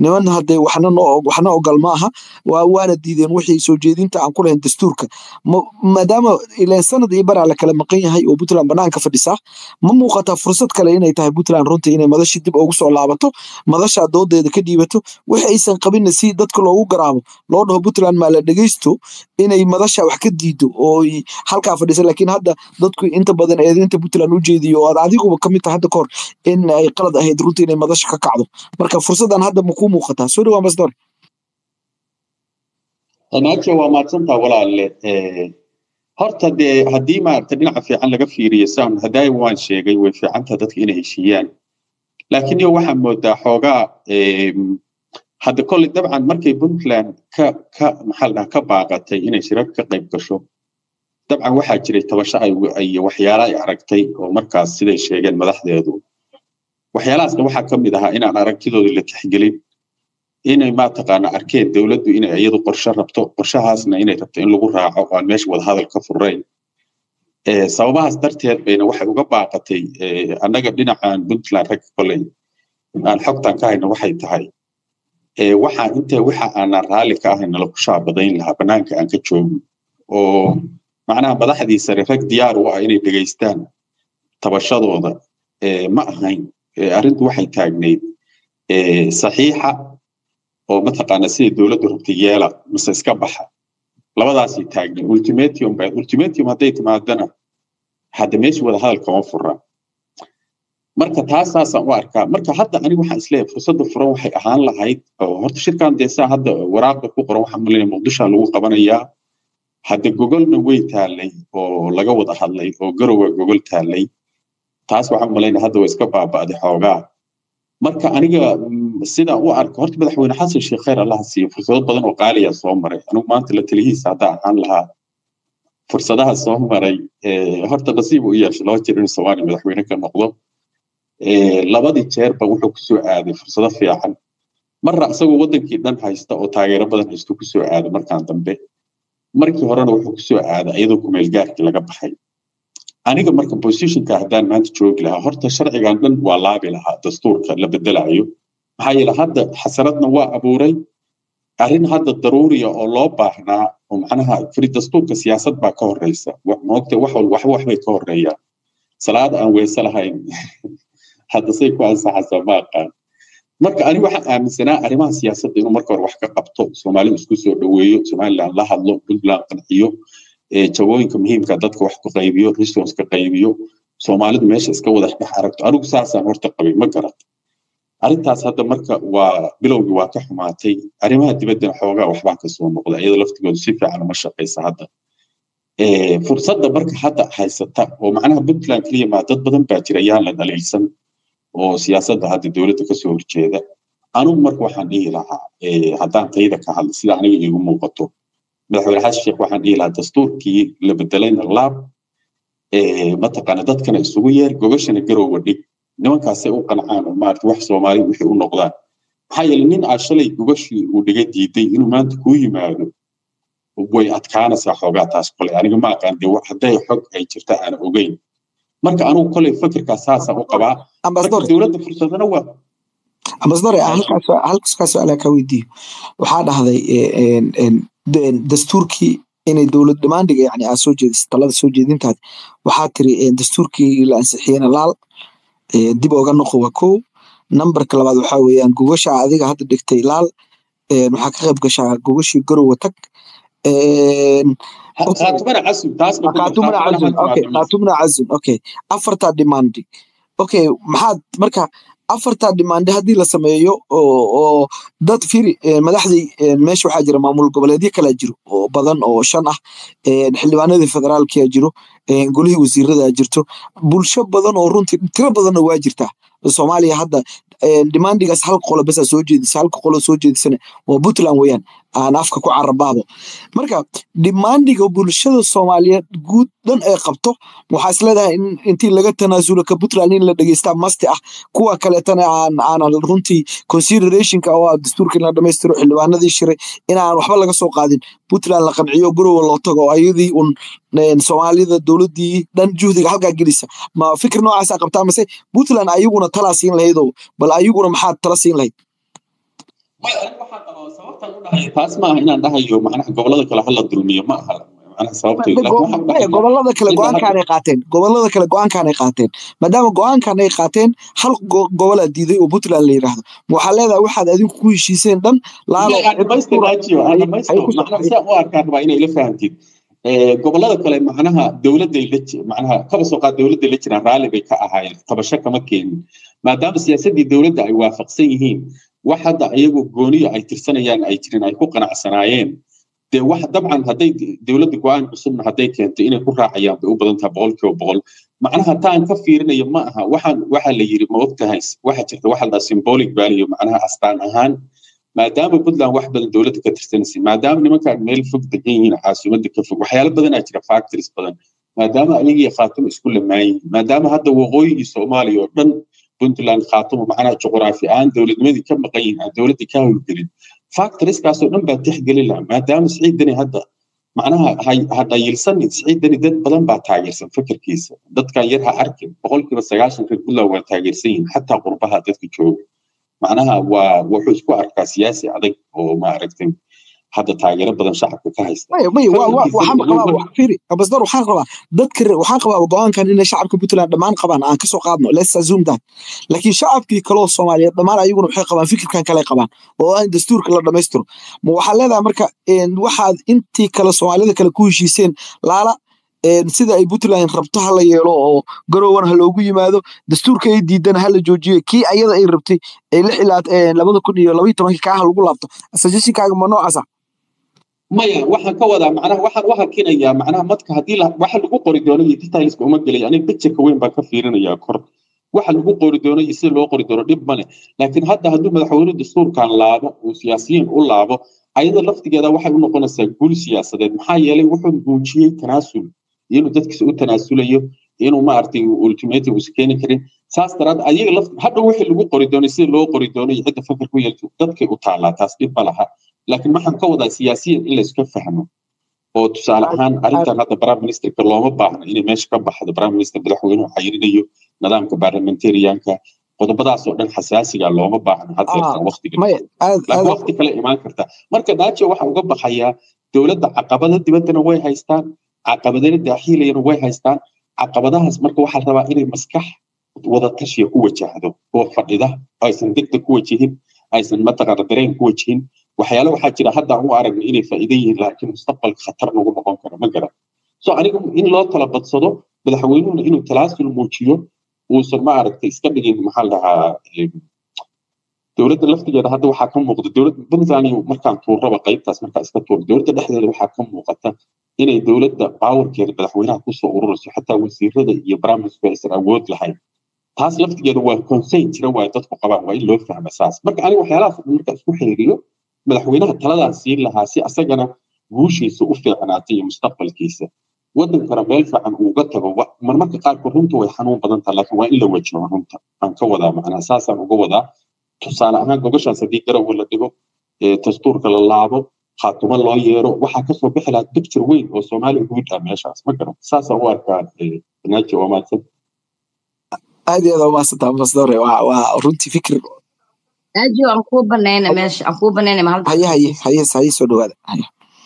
niman hadee waxna waxna ogal ma aha waana diideen wixii soo jeedinta aan ku lahayn dastuurka maadaama ileen sanad iyo baraa la kala maqan yahay oo puntland banaanka fadhisaa ma muuqataa fursad kale inay tahay puntland runtii inay madashii dib ugu soo laabato madashaa doodeeda ka dhiibato wixi aysan qabinna si dadka loogu garaabo loo dhaho puntland maa la dhegeysto inay madasha wax ka diido oo halkaa fadhisa laakiin hadda dadku inta badan eedinta puntland u jeediyo oo aad adiguba kamid tahay hadda kahor in ay qalad ahayd runtii inay madasha ka kacdo marka fursadan hadda makuu muuqataa soo dhawaa masdor naajo waa mahadsantaa walaalle horta dee haddii maaragta dhinaca fiican laga fiiriyo saan haddaay waan sheegay way fiicantaa dadka inay heshiiyaan laakiin iyo waxaa moodaa xoogaa hadda kolley dabcan markay puntland ka ka maxaa la dhaha ka baaqatay inay shirar ka qayb gasho dabcan waxaa jiray tabasho ay waxyaala ay aragtay oo markaas siday sheegeen madaxdeedu waxyaalahaasna waxaa ka mid ahaa inaan aragtidooda la tixgelin inay mataqaana arkeen dowladdu inay iyadu qorshe rabto qorshahaasna inay rabto in lagu raaco aan meesha wadahadal ka furayn sababahaas darteed bayna waxay uga baaqatay annaga dhinacan puntland rag koley aan xogtan ka hayno waxay tahay waxaa inte waxa aanan raalli ka ahayn nala ku shaabadayn lahaa banaanka aan ka joogin oo macnaha madaxdii sare rag diyaar u ah inay dhegaystaan tabashadooda ma ahayn arrintu waxay taagnayd saxiixa oo mataqaana siday dowladdu rabtay yeela mise iska baxa labadaasay taagnay ultimatum ba ultimatum hadday timaadana hadda meesha wada hadal kama fura marka taasaasaan u arkaa marka hadda aniga waxaan isleeyahay fursadda furan waxay ahaan lahayd oo horta shirkan dee saa hadda waraaqda ku qoran waxaan malinaya muqdisha lagu qabanayaa hadda gogolna way taallay oo laga wada hadlay oo garowa gogol taallay taas waxaan malaynaya hadda waa iska baaba'day xoogaa marka aniga sidaan u arko horta madaxweyne xasan sheekh khayr allaha siiyo fursado badan oo qaaliya soo maray anigu maanta la talihiisa haddaa ahaan lahaa fursadaha soo maray horta nasiib u yeeshay laba jeer inuu soomaaliya madaxweyne ka noqdo labadii jeerba wuxuu kusoo aaday fursado fiican marna isagoo wadankii dhan haysta oo taageero badan haysto kusoo aaday markaan dambe markii horena wuxuu kusoo aaday iyadoo kumeelgaarkii laga baxay aniga marka positionka haddaan maanta joogi lahaa horta sharcigan dhan waa laabi lahaa dastuurka la bedelayo maxaa yeele hadda xasaradna waa abuuray arrin hadda daruuriya oo loo baahnaa oo macnaha firi dastuurka siyaasad baa ka horeysa moogta wax waxba waxbay ka horeeyaan salaad aan weyse lahayn hadda say ku ansaxaysaa ma aqaan marka ani waxaan aaminsanaa arrimaha siyaasadda inuu marka hore wax ka qabto soomaalidu isku soo dhoweeyo somaliland la hadlo puntland qanciyo jawooyinka muhiimka dadka wax ku qaybiyo resource ka qaybiyo soomaalidu meesha iska wada dhex aragto anigu saasaan horta qabay ma garat arrintaas hadda marka waa bilowgii waa ka xumaatay arrimaha dibaddana xoogaa waxbaa ka soo noqda iyada laftigoodu si fiican uma shaqaysa hadda fursadda marka hadda haysata oo macnaha puntland keliya maa dad badan baa jira yaan la dhaliilsan oo siyaasadda hadda dowladda kasoo horjeeda anigu marka waxaan dhihi lahaa haddaan tayda ka hadla sida aniga iigu muuqato madaxweyne xasan sheekh waxaan dhihi lahaa dastuurkii la bedelayna laab mataqaana dadkana isugu yeer gogashana garowga dhig nimankaasay u qancaan oo maarata wax soomaali wixii u noqdaan maxaa yeele nin aad shalay gogashii uu dhiga diiday inuu maanta kuu yimaado way adkaanaysaa xoogaa taas kole aniga ma aqaan dee hadday xog ay jirta aan ogeyn marka anigu koley fikirkaa saasaan u qabaa marka dowladda fursadana waa ambasdore halkaa su-aalaa kaa weydiiyo waxaa dhahday dastuurkii inay dowlad dhamaandhiga yani aad soo jeedis talada soo jeedintaad waxaa tiri dastuurkii la ansixiyena laal dib oga noqo waa kow nambarka labaad waxaa weeyaan gogasha adiga hadda dhigtay laal waxaa ka qayb gashaa gogashii garowa tag kaatumna cazum okay afartaa demandi okay maxaad marka afartaa demande haddii la sameeyo oo dad firi madaxdii meesha waxaa jira maamul goboleedyo kalaa jiro oo badan oo shan ah xildhibaanadii federaalkia jiro golihii wasiirada jirto bulsho badan oo runtii tiro badanna waa jirtaa soomaaliya hadda demandigaas hal qolo besa soo jeedisa halka qolo soo jeedisana waa puntland weyaan aan afka ku carabaabo marka demandiga bulshada soomaaliyeed guud dhan ay qabto waxaa isleedahay in intii laga tanaasulo ka puntland in la dhegeystaa masti ah kuwa kaleetana aan aanan runtii considerationka oo dastuurka in la dhamaystiro xildhibaanadii shiray inaan waxba laga soo qaadin puntland la qanciyo garowa loo tago oo ayadii un soomaalida dowladii dhan juhdiga halkaa gelisa ma fikir noocaasa qabtaa mase puntland ayaguna talaa siin lahaydoo bal ayaguna maxaad tala siin lahayd taas maaha inaan dhahayo macnaha gobolada kale hala dulmiyo ma aha gobolada kale go-aankaanay qaateen gobolada kale go-aankaanay qaateen maadaama go-aankan ay qaateen hal gobolaa diiday oo puntland la yidhaahdo waxaa leedahay waxaad adinku ku heshiiseen dhan u arkaan rabaa inay la fahamtid gobolada kale macnaha dowladday macnaha kaba soo qaad dowladday la jiraan raalli bay ka ahaayeen qabasho kama keenin maadaama siyaasaddii dowladda ay waafaqsan yihiin wax hadda iyagu gooniyo ay tirsanayaan ay jirin ay ku qanacsanaayeen dee wax dabcan hadday dowladda go-aan cusubna hadday keento inay ku raacayaan bay u badan tahay boqol kiiba boqol macnaha taan ka fiirinayo ma aha waxaan waxaa la yiri ma ogtahay waxa jirta waxa la symbolic value macnaha astaan ahaan maadaama puntland wax badan dowladda ka tirsanaysay maadaama nimankaan meel fog degan yihiin caasimadda ka fog waxyaalo badanaa jira factories badan maadaama ayagii khaatimo isku lamaan yihiin maadaama hadda waqooyigii soomaaliya oo dhan puntland khaatimo macnaha juqraafi ahaan dowladnimadii ka maqan yihiin aan dowladdii ka howlgelin factorieskaasoo dhan baa tixgelin laha maadaama siciidani hadda macnaha ha dhayilsanin siciidani dad badan baa taageersan fikirkiisa dadkan yar ha arkin boqolkiiba sagaashan reer puntland waa taageersan yihiin xataa qurbaha dadka jooga macnaha waa wuxuu isku arkaa siyaasi adag oo maaragtay hadda taageero badan shacabka ka haysta ambassador waxaan qabaa dadka waxaan qabaa go-aankan inay shacabka puntland dhammaan qabaan aan kasoo qaadno let's assume that laakiin shacabkii kaloo soomaaliyeed dhammaan ayaguna waxay qabaan fikirkan kale qabaan oo aan dastuurka la dhammaystiro ma waxaa leedahay marka waxaad intii kale soomaalida kale ku heshiiseen laala sida ay puntland rabto ha la yeelo oo garowan ha loogu yimaado dastuurka ay diidan ha la joojiyo kii ayada ay rabtay ay lix ilaa labada kun iyo labaiyo tobankii kaa ha lagu laabto suggestionkaaga ma noocaasa maya waxaan ka wadaa macnaha waxaan u hakinayaa macnaha madka haddii waxa lagu qori doono iyo detailska uma gelaya aniga pictureka weyn baan ka fiirinayaa kor waxa lagu qori doono iyo sida loo qori doono dhib male laakiin hadda hadduu madaxweyne dastuurkan laabo uu siyaasiyiin u laabo ayada laftigeeda waxay u noqonaysaa guul siyaasadeed maxaa yeelay wuxuu muujiyey tanaasul inuu dadkiisa u tanaasulayo inuu maaragtay ultimatum usa keeni karin saas daraad ayaga laf hadhow wixii lagu qori doono sida loo qori doono iyo cidda fakar ku yeelto dadkay u taallaa taas dhib ma laha laakiin waxaan ka wadaa siyaasiyan in layska fahmo oo tusaale ahaan arrintan hadda prime ministerka looma baahna inay meesha ka baxdo prime minister madaxweynuhu xayirinayo nidaamka parliamentarianka qodobadaasoo dhan xasaasiga looma baahna haddeertan waqtiga laakiin waqti kale imaan karta marka daajo waxa uga baxayaa dowladda caqabada dibaddana way haystaan caqabadana daaxiilayana way haystaan caqabadahaas marka waxaa rabaa inay maskax wada tashiya ku wajahdo oo fadhida aysan degdeg ku wajihin aysan mataqaana dareen ku wajihin waxyaale waxaa jira hadda aan u aragna inay faa'iido yihiin laakiin mustaqbalka khatar nagu noqon karo ma garan so aniga in loo tala badsado madaxweynuhuna inuu talaasul muujiyo uusan ma aragtay iska dhigin maxaa la dhahaa dowladda laftigeeda hadda waxaa ka muuqda dowladda puntland markaan tuurraba qaybtaas markaa iska tuur dowladda dhexdeeda waxaa ka muuqata inay dowladda baawarkeeda madaxweynaha kusoo ururayso xataa wasiirada iyo barnaamijku aysan awood lahayn taas laftigeeda waa consayn jira waa dadku qabaan waa in loo fahma saas marka aniga waxyaalahaas marka isku xeeriyo madaxweynaha taladaas siin lahaa si asagana guushiisa u fiicnaatay iyo mustaqbalkiisa wadankana meel fiican uuga tago marmarka qaarkood runta way xanuun badan taha laakiin waa in la wajaho runta aan ka wadaa macnaa saasaan uga wadaa tusaale ahaan gobashaas haddii garowe la dhigo dastuurka la laabo khaatumo loo yeero waxaa kasoo bixi lahaa picture weyn oo soomaaliya guud ah meeshaas ma garan saasaan u arkaa naaji waa mahadsan aad iyo aad waa mahadsantaa ambassadore waa runtii fikir aji aan kuu banayna meesha aan kuu banayna mahal haye haye haye haye soo dhawaada haye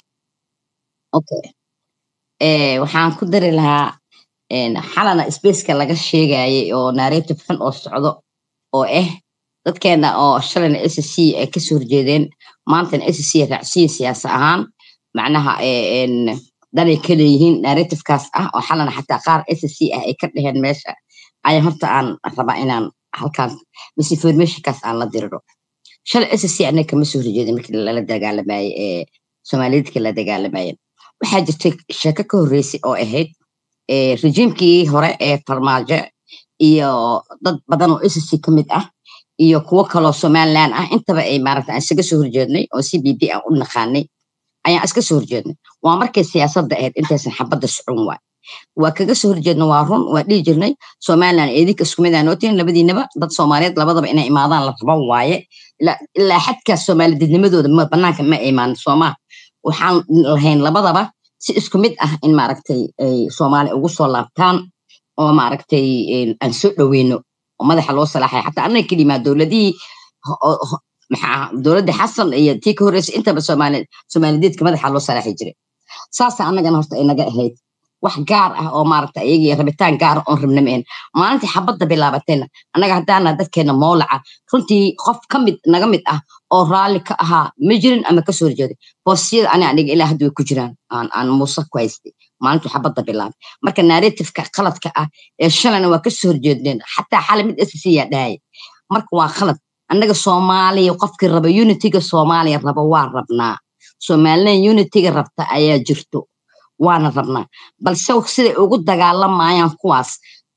okay eh waxaan ku dari lahaa xalana spaceka laga sheegayay oo narrative xun oo socdo oo ah dadkeena oo shalayna s c ay kasoo horjeedeen maantana s c raacsiin siyaasa ahaan macnaha danay ka leeyihiin narrativekaas ah oo xalana xataa qaar s c ah ay ka dheheen meesha ayaa horta aan rabaa inaan halkaas misinformationkaas aan la diriro shalay s c anaga kama soo horjeedin markii lala dagaalamayey ee soomaaliyeedka la dagaalamayeen waxaa jirtay sheeko ka horreysay oo ahayd rejiimkii hore ee farmaajo iyo dad badan oo s c ka mid ah iyo kuwo kaloo somaliland ah intaba ay maaragta aan isaga soo horjeednay oo c b b aan u naqaanay ayaan iska soo horjeednay waa markay siyaasadda ahayd intaysan xabadda socon waay waa kaga soo horjeedna waa run waa dhihi jirnay somaliland eedinka isku mid aan ootiin labadiinaba dad soomaaliyeed labadaba inay imaadaan la rabo waaye ilaa xadkaas soomaalididnimadooda banaanka ma imaan soomaa waxaan lahayn labadaba si isku mid ah in maaragtay ay soomaali ugu soo laabtaan oo maaragtay aan soo dhoweyno oo madaxa loo salaaxay xataa annaga kelimaa dowladihii maxaa dowladda xasan iyo tii ka horreysay intaba soomaali soomaalideedka madaxa loo salaaxi jiray saasa annagana horta inaga ahayd wax gaar ah oo maaragta iyagii rabitaan gaar oon rabna maen maalintii xabadda bilaabatayna annaga haddaana dadkeena moolaca runtii qof ka mid naga mid ah oo raalli ka ahaa ma jirin ama kasoo horjeeday boosiyada ani aniga ilaa hadda way ku jiraan aan aan muuse ku haystay maalintuu xabadda bilaabay marka narratifeka qaladka ah ee shalayna waa kasoo horjeedneen xataa xalay mid sc yaa dhahaya marka waa khalad annaga soomaaliya qofkii raba unitiga soomaaliya raba waa rabnaa somalilan unitiga rabta ayaa jirto waana rabnaa balse siday ugu dagaalamayaan kuwaas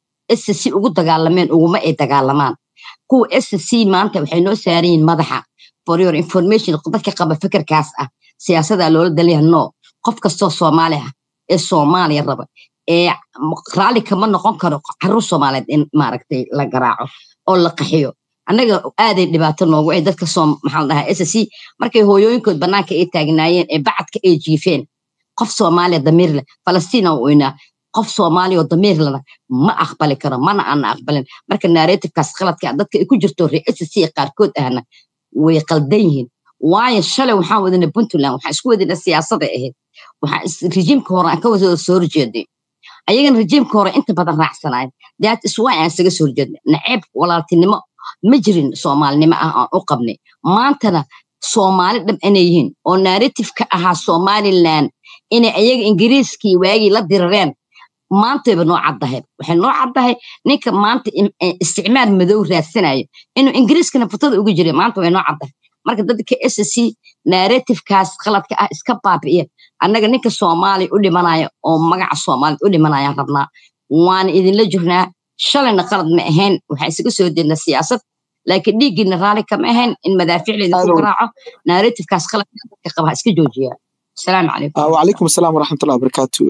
sc ugu dagaalameen uguma ay dagaalamaan kuwa sc maanta waxay noo saaran yihiin madaxa for your information dadka qaba fikirkaas ah siyaasadaa loola daliya no qof kastoo soomaali ah ee soomaaliya raba ee raalli kama noqon karo caruur soomaaliyeed in maaragtay la garaaco oo la qaxiyo annaga aaday dhibaato noogu ay dadka soo maxaa la dhahaa sc markay hooyooyinkood bannaanka ay taagnaayeen ee bacadka ay jiifeen qof soomaaliya damiir leh falastiin oo weynaa qof soomaaliya oo damiir lena ma aqbali karo mana aana aqbalin marka narratifkaas qaladka dadka ay ku jirto ree sc qaarkood ahna way qaldan yihiin waayo shalay waxaan wadana puntland waxaan isku wadana siyaasada ahayd waxaa rejiimka hore aan ka wada soo horjeeday ayagana rejiimka hore inta badan raacsanaayeen that is why aan isaga soo horjeednay naceeb walaaltinimo ma jirin soomaalinimo ah aan u qabnay maantana soomaali dhab inay yihiin oo narratifeka ahaa somaliland inay ayaga ingiriiskii waagii la dirareen maantayba noo caddahay waxay noo caddahay ninka maanta isticmaal madow raadsanayo inuu ingiriiskana futada uga jiray maanta way noo caddahay marka dadka sc narratifekaas qaladka ah iska baabi'iya annaga ninka soomaaliya u dhimanaya oo magaca soomaaliyad u dhimanayaan rabnaa waana idinla jirnaa shalayna qalad ma ahayn waxaa isaga soo jeedna siyaasad laakiin dhiiggiina raalli kama ahayn in madaaficleeda ku garaaco narratifekaas qaladka dadka qaba iska joojiya السلام عليكم وعليكم السلام ورحمة الله وبركاته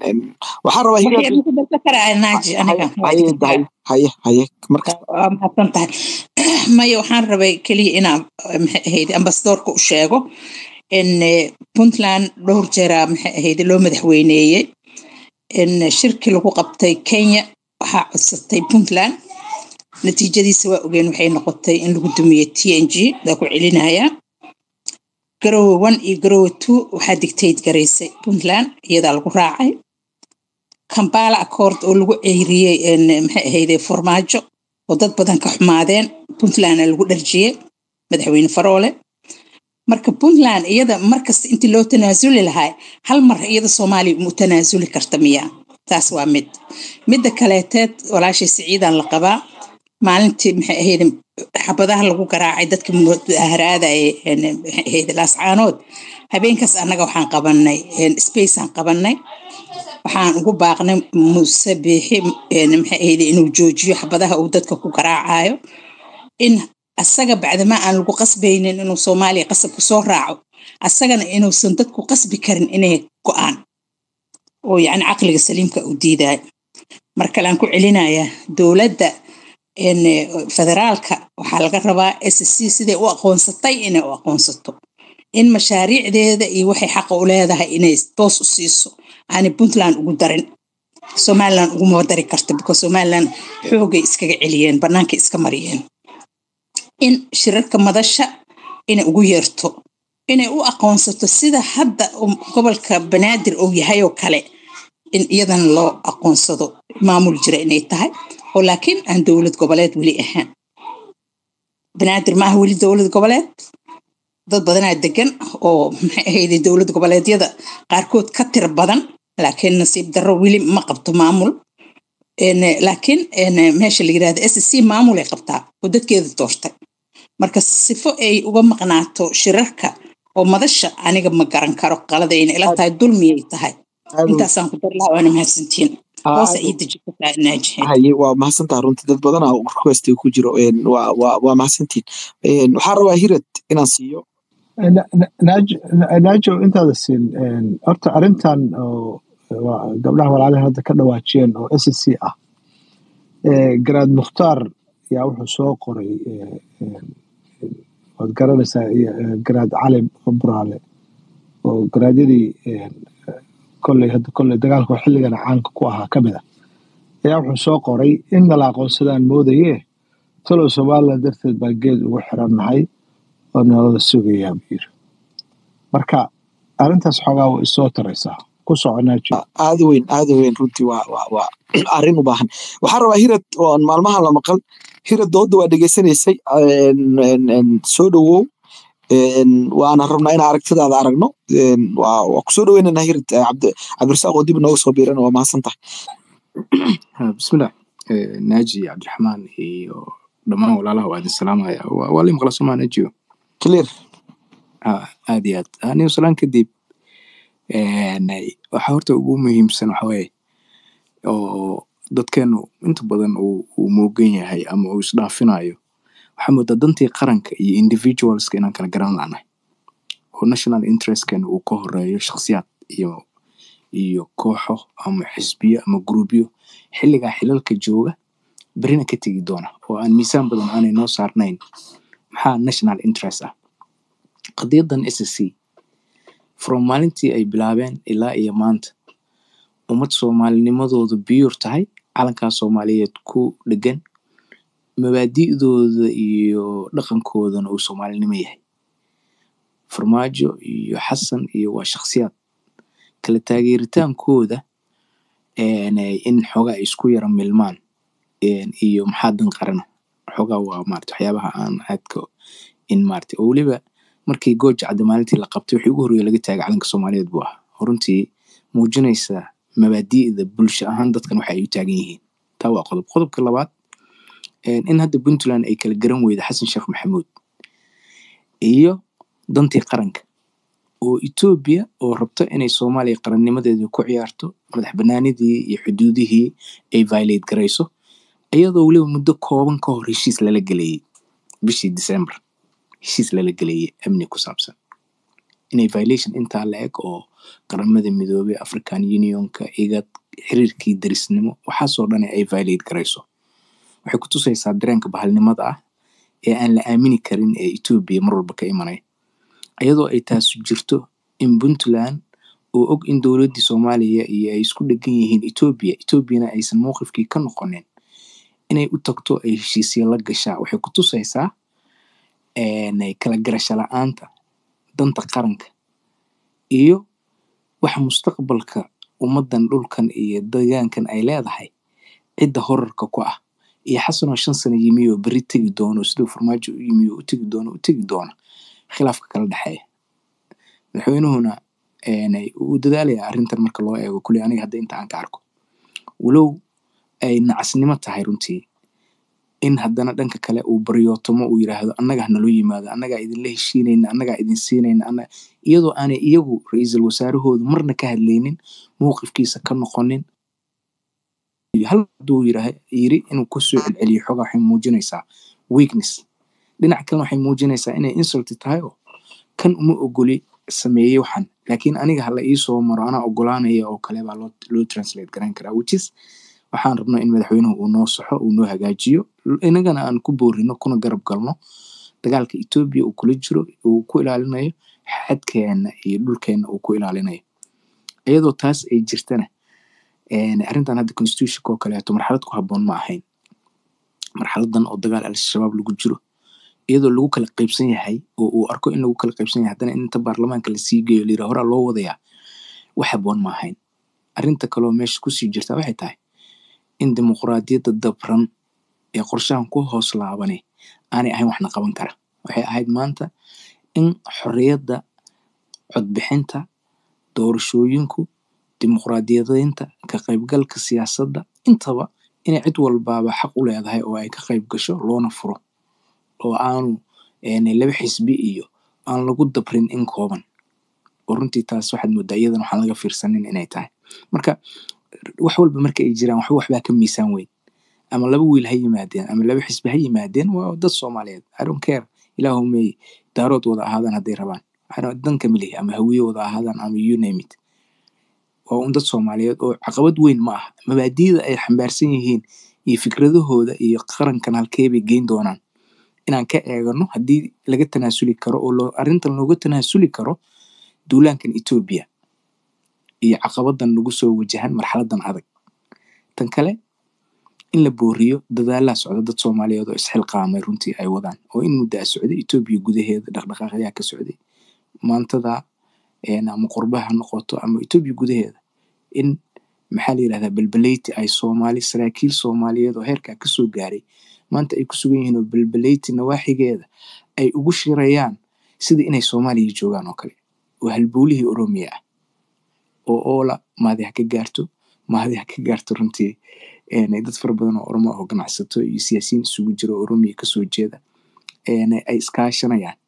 waxaan rabaa haye haye mahadsan tahay maya waxaan rabay keliya inaan maxay ahayd ambasadoorka u sheego in puntland dhowr jeeraa maxay ahayd loo madaxweyneeyey in shirkii lagu qabtay kenya waxaa codsatay puntland natiijadiisa waa ogeen waxay noqotay in lagu dumiye t n g daa ku celinayaa garowe one iyo garowe two waxaa digtayd garaysay puntland iyadaa lagu raacay kambala accord oo lagu ceyriyey maxay ahayde farmaajo oo dad badan ka xumaadeen puntlandna lagu dharjiyey madaxweyne faroole marka puntland iyada markasta intii loo tanaasuli lahaa hal mar iyada soomaaliya mu tanaasuli karta miya taas waa mid midda kaleeteed walaashay siciidan la qabaa maalintii maxay ahayd xabadaha lagu garaacay dadka mudaharaadaya maxay ahayd laascaanood habeenkaas annaga waxaan qabanay spaceaan qabanay waxaan ugu baaqnay muuse biixi maxay ahayd inuu joojiyo xabadaha uu dadka ku garaacayo in asaga bacdama aan lagu qasbaynin inuu soomaaliya qasabku soo raaco asagana inuusan dadku qasbi karin inay go-aan oo yacni caqliga saliimka uu diidayo mar kale aan ku celinayaa dowladda federaalka waxaa laga rabaa s c siday u aqoonsatay inay u aqoonsato in mashaariicdeeda iyo waxay xaqa u leedahay inay toos u siiso aanay puntland ugu darin somaliland uguma dari karta because somaliland xoogay iskaga celiyeen bannaankay iska mariyeen in shirarka madasha inay ugu yeerto inay u aqoonsato sida hadda gobolka banaadir uu yahay oo kale in iyadana loo aqoonsado maamul jira inay tahay oo laakiin aan dowlad goboleed weli ahaan banaadir ma aha weli dowlad goboleed dad badanaa degan oo maxay ahayde dowlad goboleedyada qaarkood ka tir badan laakiin nasiib darro weli ma qabto maamul laakiin meesha la yirahda s c maamul ay qabtaa oo dadkeeda doortay marka sifo ay uga maqnaato shirarka oo madasha aniga ma garan karo qaladayna ila tahay dulmiyay tahay intaasaan ku dar lahaa waana mahadsantiin hoose ii deji kartaa naajihe haye waa mahadsantaha runtii dad badan oo request ku jiro waa waa waa mahadsantiin waxaan rabaa hirad inaan siiyo naajo intaada siin horta arrintan oo gabdhaha walaalaha hadda ka dhawaajiyeen oo s c ah garaad mukhtaar yaa wuxuu soo qoray waad garanaysaa garaad cali buraale oo garaadyadii kolley hadda kolley dagaalka xilligana caanka ku ahaa ka mid a ayaa wuxuu soo qoray in nala aqoonsadaan moodaye talow somalilan darteed baa geed ugu xirannahay oo nalada sugayaa buu yiri marka arrintaas xoogaa way isoo taraysaa ku soconaa jiro aada weyn aada weyn runtii waa waa waa arrin u baahan waxaan rabaa hirad oon maalmahan la maqal hirad dooda waa dhegeysanaysay een, een, een, soo dhowow een, waana rabnaa in aragtidaada aragno een, waa waa kusoo dhoweynaynaa hirad eh, cabdi cabdirasaaq oo dib inooga soo biirana waa mahadsan tahay Ah, bismillah Eh, naaji cabdiraxmaan iyo dhammaan walaalaha waa idin salaamaya waa waa la maqla somaa naajiyo clear Ah, aad iyo aad Ah, nin salaan kadib een, waxa horta ugu muhiimsan waxa weeye oo dadkeenu inta badan uu uu moogan yahay ama uu isdhaafinayo waxaa moodaa dantii qaranka iyo individualska inaan kala garan laanahay oo national interestkeena uu ka horeeyo shakhsiyaad iyo iyo kooxo ama xisbiyo ama gruubyo xilligaa xilalka jooga berina ka tegi doona oo aan miisaan badan aanay noo saarnayn maxaa national interest ah qadiyadan ssc from maalintii ay bilaabeen ilaa iyo maanta ummad soomaalinimadoodu biyuur tahay calankaa soomaaliyeed ku dhegan mabaadi'dooda iyo dhaqankoodana uu soomaalinimo yahay farmaajo iyo xasan iyo waa shakhsiyaad kala taageeritaankooda een, eh, in xoogaa ay isku yara milmaan een, iyo maxaa dan qarana xoogaa waa maarata waxyaabaha aan aadka in maarata oo weliba markii gooja cadde maalintii la qabtay wixii ugu horreeya laga taagay calanka soomaaliyeed buu ahaa runtii muujinaysa mabaadi'da bulsho ahaan dadkan waxa ay u taagan yihiin taa waa qodob qodobka labaad een, in hadda puntland ay kala garan weyda xasan sheekh maxamuud iyo dantii qaranka oo etoobiya oo rabto inay soomaaliya qarannimadeeda ku ciyaarto madax banaanidii iyo xuduudihii ay violate garayso iyadoo weliba muddo kooban ka hor heshiis lala gelayay bishii december heshiis lala gelayay amni ku saabsan inay violation intaa la eg oo qaramada midoobay african unionka igad xiriirkii darisnimo waxaasoo dhan ay violate garayso waxay ku tusaysaa dareenka bahalnimada ah ee aan la aamini karin ee etoobiya mar walba ka imanaya iyadoo ay taasu jirto in puntland oo og in dowladdii soomaaliya iyo ay isku dhegan yihiin etoobiya etoobiyana aysan mowqifkii ka noqonin inay u tagto ay heshiisya la gashaa waxay ku tusaysaa een, kala garasho la-aanta danta qaranka iyo waxa mustaqbalka ummadan dhulkan iyo deegaankan ay leedahay cidda horarka ku ah iyo xasanoo shan sano yimi oo beri tegi doono siduu farmaajo u yimi oo u tegi doono u tegi doona khilaafka kala dhexeeya madaxweynuhuna een, uu dadaalaya arrintan marka loo eego kuley aniga hadda inta aan ka arko walow ay nacasnimo tahay runtii in haddana dhanka kale uu baryootomo uu yiraahdo annaga hanaloo yimaado annagaa idinla heshiinayna annagaa idin siinayna annaga iyadoo aanay iyagu ra-iisul wasaarahoodu marna ka hadlaynin mowqifkiisa ka noqonin hal haduu yiraah yiri inuu kusoo celceliyo xoogaa waxay muujinaysaa weakness dhinac kalena waxay muujinaysaa inay insult tahay oo kan uma ogoli sameeyey waxan laakiin aniga hala iisoo maro anaa ogolaanaya oo kale baa loo loo translate garan karaa which is waxaan rabnaa in madaxweynuhu uu noo saxo uu noo hagaajiyo inagana aan ku boorino kuna garab galno dagaalka etoobiya uu kula jiro uu ku ilaalinayo xadkeena iyo dhulkeena uu ku ilaalinayo iyadoo taas ay jirtana een, arrintan hadda constitutionka oo kaleeto marxalad ku habboon ma ahayn marxaladan oo dagaal al-shabaab lagu jiro iyadoo lagu kala qaybsan yahay oo uu arko in lagu kala qaybsan yahay haddana in inta baarlamaanka lasii geeyo layira horaa loo wadayaa wax habboon ma ahayn arrinta kaleoo meesha kusii jirta waxay tahay in dimuqraadiyadda dabran ee qorshahan ku hoos laabane aanay ahayn waxna qaban kara waxay ahayd maanta in xorriyadda codbixinta doorashooyinku dimuqraadiyadeynta ka qaybgalka siyaasadda intaba inay cid walbaaba xaq u leedahay oo ay ka qayb gasho loona furo oo aanu een, laba xisbi iyo aan lagu dabrin in kooban oo runtii taas waxaad moodaa iyadan waxaan laga fiirsanin inay tahay marka wax walba marka ay jiraan waxba waxbaa ka miisaan weyn ama laba wiil ha yimaadeen ama laba xisbi ha yimaadeen waa dad soomaaliyeed i don't care ilaahu may daarood wada ahaadaan hadday rabaan I don't- dan kama lihi ama hawiye wada ahaadaan ama you name it waa un dad soomaaliyeed oo caqabad weyn ma aha mabaadi'da ay xambaarsan yihiin iyo fikradahooda iyo qarankan halkee bay geyn doonaan inaan ka eegano haddii laga tanaasuli karo oo loo- arrintan looga tanaasuli karo duulaankan etoobiya iyo caqabadan nagu soo wajahan marxaladan adag tan kale in la booriyo dadaalaha socda dad soomaaliyeed oo isxilqaamay runtii ay wadaan oo in muddo a socday etoobiya gudaheeda dhaqdhaqaaqyaa ka socday maantada een, ama qurbaha ha noqoto ama etoobiya gudaheeda in maxaa la yidhahdaa belbeleyti ay soomaali saraakiil soomaaliyeed oo heerkaa kasoo gaaray maanta ay ku sugan yihiin oo belbeleyti nawaaxigeeda ay ugu shirayaan sida inay soomaaliya joogaan oo kale oo halbowlihii oromiya ah oo oola maadi ha ka gaarto maadi ha ka gaarto runtii een, dad fara badan oo oromo ah oo ganacsato iyo siyaasiyiin isugu jira oo oromiya kasoo jeeda een, ay iskaashanayaan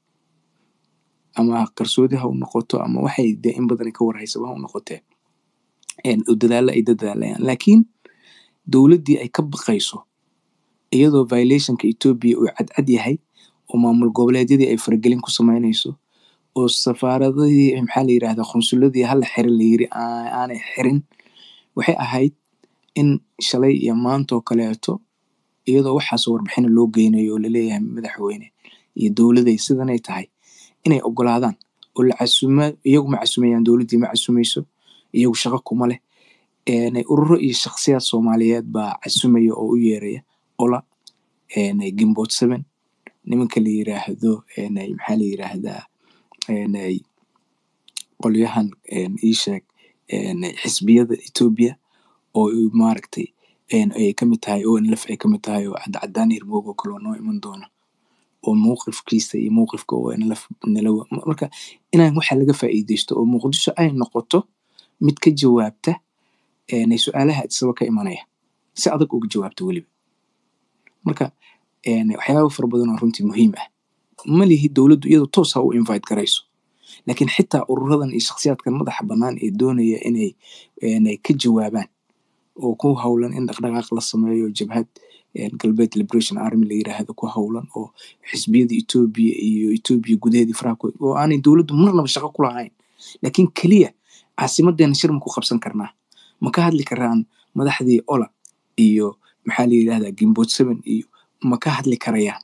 ama qarsoodi ha u noqoto ama waxay dee in badan ka warhaysaba ha u noqotee een, oo dadaalo ay dadaalayaan laakiin dowladdii ay ka baqayso iyadoo violationka etoobiya uu cadcad yahay oo maamul goboleedyadii ay faragelin ku sameynayso oo safaaradadii maxaa la yidhahdaa qunsuladii hala xirin la yiri aa- aanay xirin waxay ahayd in shalay iyo maanta oo kaleeto iyadoo waxaasoo warbixina loo geynayo oo laleeyahay madaxweyne iyo dowladay sidanay tahay inay ogolaadaan oo la casuma iyagu ma casumayaan dowladdii ma casumayso iyagu shaqo kuma leh een, ururo iyo shakhsiyaad soomaaliyeed baa casumaya oo u yeeraya ola een, gimbood seven nimanka la yiraahdo een, maxaa la yiraahdaa een, qolyahan een, ii sheeg een, xisbiyada etoobiya oo ay maaragtay een, ay kamid tahay onlf ay kamid tahay oo cadcadaan hirmoog oo kale oo noo iman doona oo mowqifkiisa iyo mowqifka onlf nala wa- marka inaan waxa laga faa'iideysto oo muqdisho ay noqoto mid ka jawaabta een, su-aalaha isaba ka imanaya si adag uga jawaabta weliba marka een, waxyaaba fara badan oo runtii muhiim ah ma lihi dowladdu iyadu toos ha u invite garayso laakiin xitaa ururadan iyo shakhsiyaadkan madaxa bannaan ee doonaya inay een, ay ka jawaabaan oo ku howlan in dhaqdhaqaaq la sameeyo jabhad een, galbeed liberation army la yiraahdo ku howlan oo xisbiyada etoobiya iyo etoobiya gudaheedii faraha ku oo aanay dowladdu marnaba shaqo ku lahayn laakiin keliya caasimadeena shir ma ku qabsan karnaa ma ka hadli karaan madaxdii ola iyo maxaa la yidhahdaa gimbood seven iyo ma ka hadli karayaan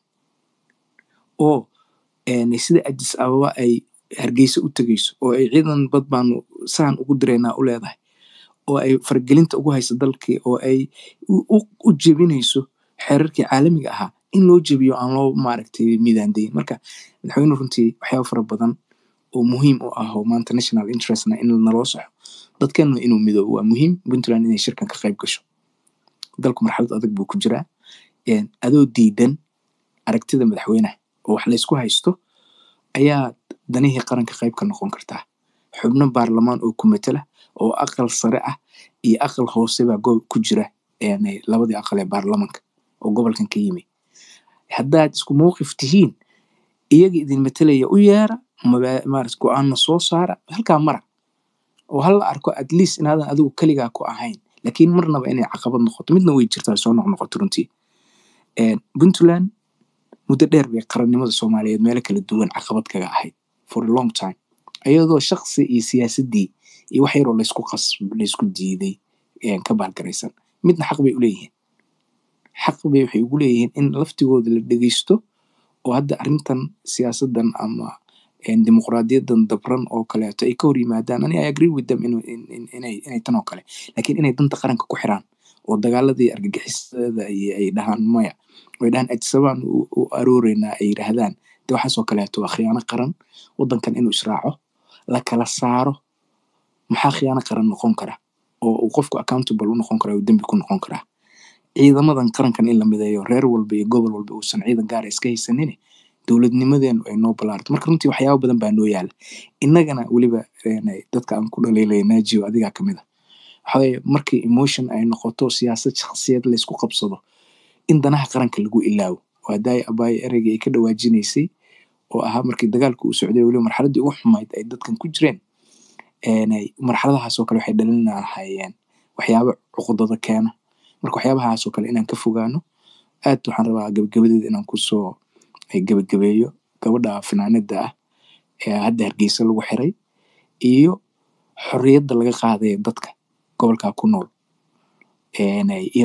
oo een, sida adis ababa ay hargeysa u tegeyso oo ay ciidan bad baanu saan ugu direynaa u leedahay oo ay faragelinta ugu hayso dalkii oo ay u, u, u jebinayso xeerarkii caalamiga ahaa in loo jebiyo aan loo maaragtay midaandayin marka madaxweyne runtii waxyaaba fara badan oo muhiim u ah oo maanta national interestna in naloo saxo dadkeenna inuu midoobo waa muhiim puntland inay shirkan ka qayb gasho dalku marxalad adag buu ku jiraa een, adoo diidan aragtida madaxweynaha oo wax laysku haysto ayaa danihii qaranka qayb ka noqon kartaa xubno baarlamaan oo ku matala oo aqal sare ah iyo aqal hoose baa go- ku jira een, labadii aqal ee baarlamanka oo gobolkan ka yimi haddaad isku mowqif tihiin iyaga idin matalaya u yeera maba- maarata go-aanna soo saara halkaa mara oo hala arko at least inaadan adigu keligaa ku ahayn laakiin marnaba inay caqabad noqoto midna way jirtaa soo noqnoqoto runtii Een, puntland muddo dheer bay qarannimada soomaaliyeed meelo kala duwan caqabad kaga ahayd for a long time iyadoo shaqsi iyo siyaasadii iyo wax yaroo laysku qas laysku diiday een, ka baalgaraysan midna xaq bay uleeyihiin xaq bay waxay ugu leeyihiin in laftigooda la dhegeysto oo hadda arrintan siyaasadan ama een, dimuqraadiyadan dabran oo kaleeto ay ka hor yimaadaan ani i agree with them inu- in- in- inay inay tan oo kale laakiin inay danta qaranka ku xiraan oo dagaaladii argagixisada iyo ay dhahaan maya ay dhahaan ajsabaan u u arooreynaa ay yidhaahdaan de waxaasoo kaleeto waa khiyaano qaran wadankan inuu israaco la kala saaro maxaa khiyaano qaran noqon kara oo uu qofku accountable u noqon karaa uu dembi ku noqon karaa ciidamadan qarankan in la mideeyo reer walba iyo gobol walba uusan ciidan gaara iska haysanin dowladnimadeenu ay noo balaarto marka runtii waxyaaba badan baa noo yaala innagana weliba een, dadka aan ku dhaliilaya naajiyo adigaa kamid ah waxaweye markii emotion ay noqoto siyaasad shakhsiyad laysku qabsado in danaha qaranka lagu ilaawo waa daay abaayo ereygii ay ka dhawaajinaysay oo ahaa markii dagaalku uu socday weliba marxaladii ugu xumayd ay dadkan ku jireen een, ay- marxaladahaasoo kale waxay dhalin lahaayeen waxyaabo cuqudada keena marka waxyaabahaasoo kale inaan ka fogaano aad waxaan rabaa gabagabadeeda inaan kusoo ay gabagabeeyo gabadha finaanada ah ee hadda hargeysa lagu xiray iyo xorriyadda laga qaadaya dadka gobolkaa ku nool een, ay-